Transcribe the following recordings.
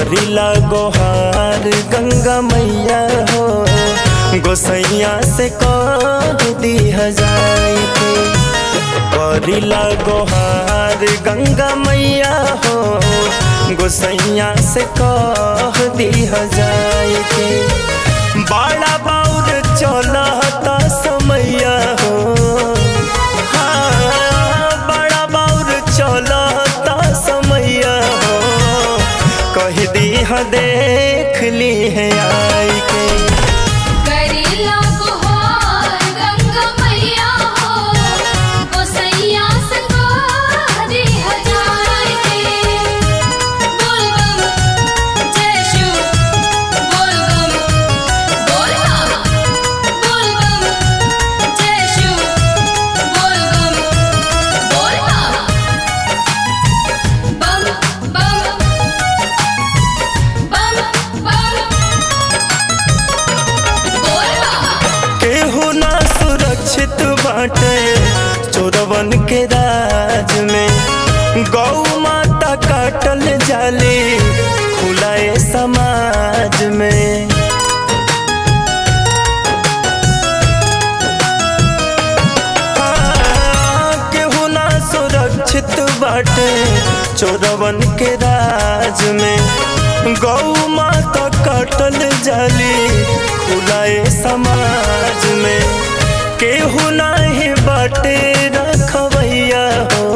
करिला गोहार गंगा मैया हो गोसैया से कह दिह जाई के करिला गोहार गंगा मैया हो गोसैया से कह दिह जाई के बड़ा बाउर चलता समैया हो हाँ, बड़ा बाउर चलता समैया हो कह दीह देख ली है आई के करेला गोहार गंगा मैया हो गोसैया संगा दे हजार के बोल बम जय शिव बोल बम बोल बम बोल बम जय शिव बोल बम बोल बम बम बम बम बम बोल बम केहू ना सुरक्षित बाटे चोरवन के राज में गौ माता काटल जाली खुलाए समाज में हाँ, केहू ना सुरक्षित बाटे चोरवन के राज में गौ माता काटल जाली खुलाए समाज में केहू नाही बाटे रखवैया हो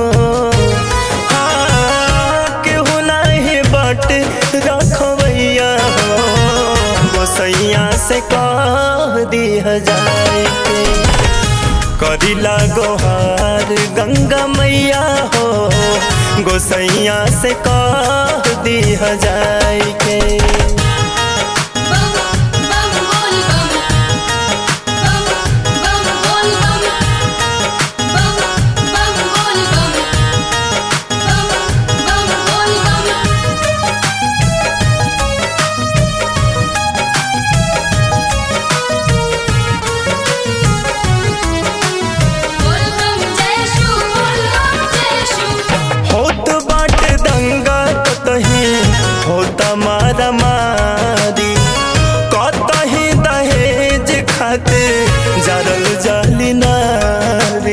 हाँ, केहू नाही बाटे रखवैया हो गोसैया से कह दिह जाए के करिला गोहार गंगा मैया हो गोसैया से कह दिह जाए के बम बम बोल बम बम बम बोल बम बम बम बोल बम बम बम बोल बम बोल बम जय शिव बोल बम जय शिव होत बाटे दंगा कतही होता मारा मारी कतही दहेज खाते जरल जाली नारी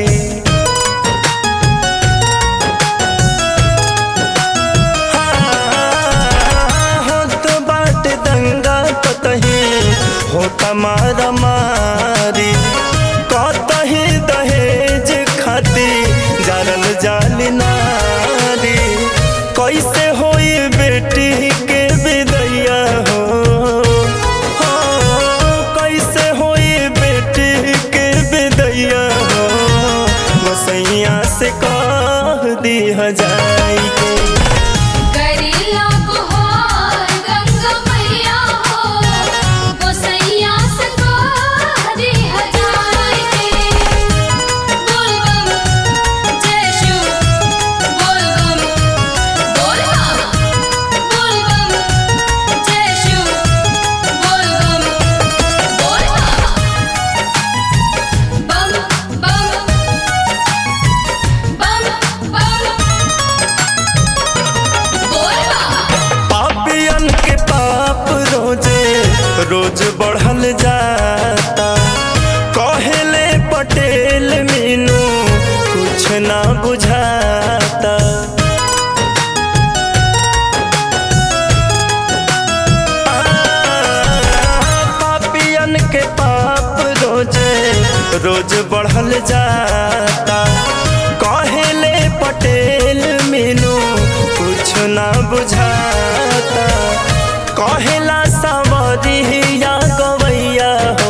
हाँ, होत बाटे दंगा कतही होता मारा मारी कतही दहेज खाती जरल जाली नारी कैसे होई बेटी के विदैया हो हो, कैसे होई बेटी के विदैया हो गोसैया से कह दिह जाई के करेला गोहार गंगा मैया हो गोसैया संगा दे हजार के बोल बम जय शिव बोल बम बोल बम बोल बम जय शिव बोल बम बोल बम बम बम बम बोल बम पापियन के पाप रोजे रोज बढ़ल जाता कहेले पटेल मीनू कुछ ना बुझाता पापियन के पाप रोजे रोज बढ़ल जाता कहेले पटेल मीनू कुछ ना बुझाता कहेला सावरिया गवैया हो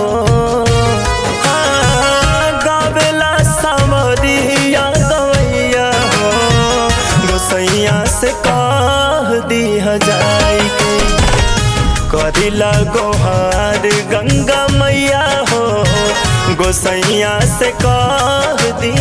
हाँ, गावेला सावरिया गवैया हो गोसैया से कह दिह जाई के करिला गोहार गंगा मैया हो गोसैया से कह दी